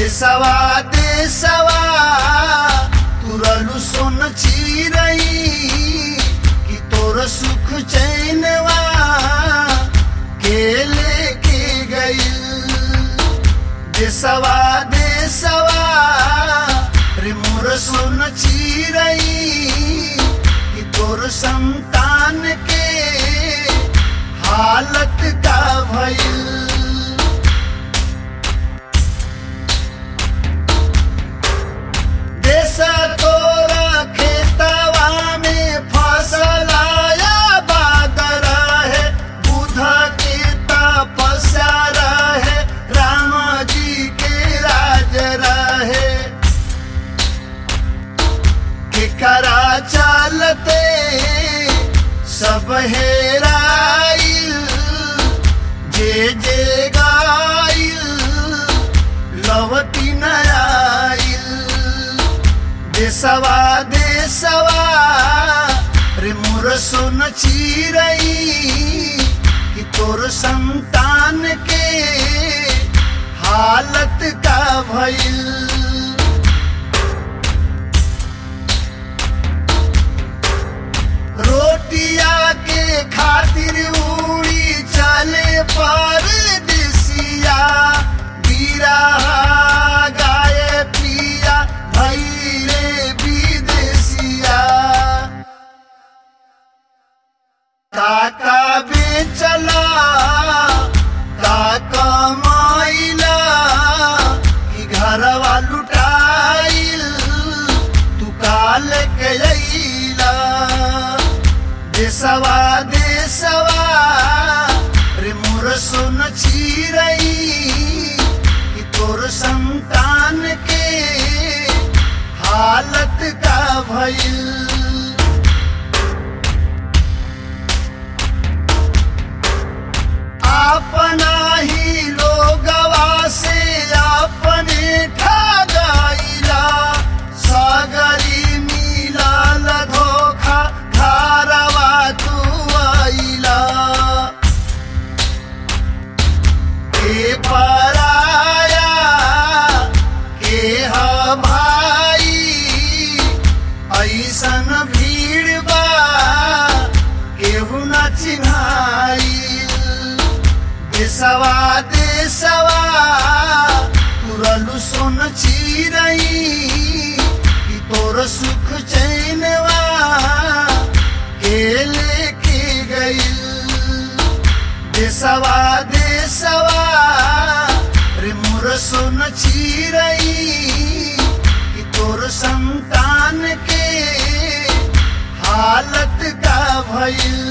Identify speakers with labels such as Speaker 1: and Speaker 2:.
Speaker 1: देसवा देसवा तुरलु सोन चिरई कि तोर सुख चैनवा के लेके गइल देसवा देसवा रे मोर सोन चिरई कि तोर संतान के हालत का भइल देश तोरा खेतवा में फसल आया बादर है बुध के तपस्या रहे राम जी के राज रहे केकरा चलते सब हेराइल जे जे गाइल लवती न आइल देसवा देसवा रे मोर सोन चिरई कि तोर संतान के हालत का भइल रोटिया के खातिर उड़ी चले पर दिसिया गिरा गाय पिया भैरे विदेशिया काका बेचला काका माइला कि घरवा लुटाइल तू काल के अइला देसवा देसवा रे मोर सोन चिरई कि तोर संतान के हालत का भइल अपना ही लोगवा से अपने ठगाइला सागरी मिलाल धोखा घरवा तू आइला के पराया के ह भाई ऐसन भीड़ बा केहू न चिन्हाइल देसवा देसवा तुरलु सोन चिरई कि तोर सुख चैनवा के लेके गइल देसवा देसवा रे मोर सोन चिरई कि तोर संतान के हालत का भइल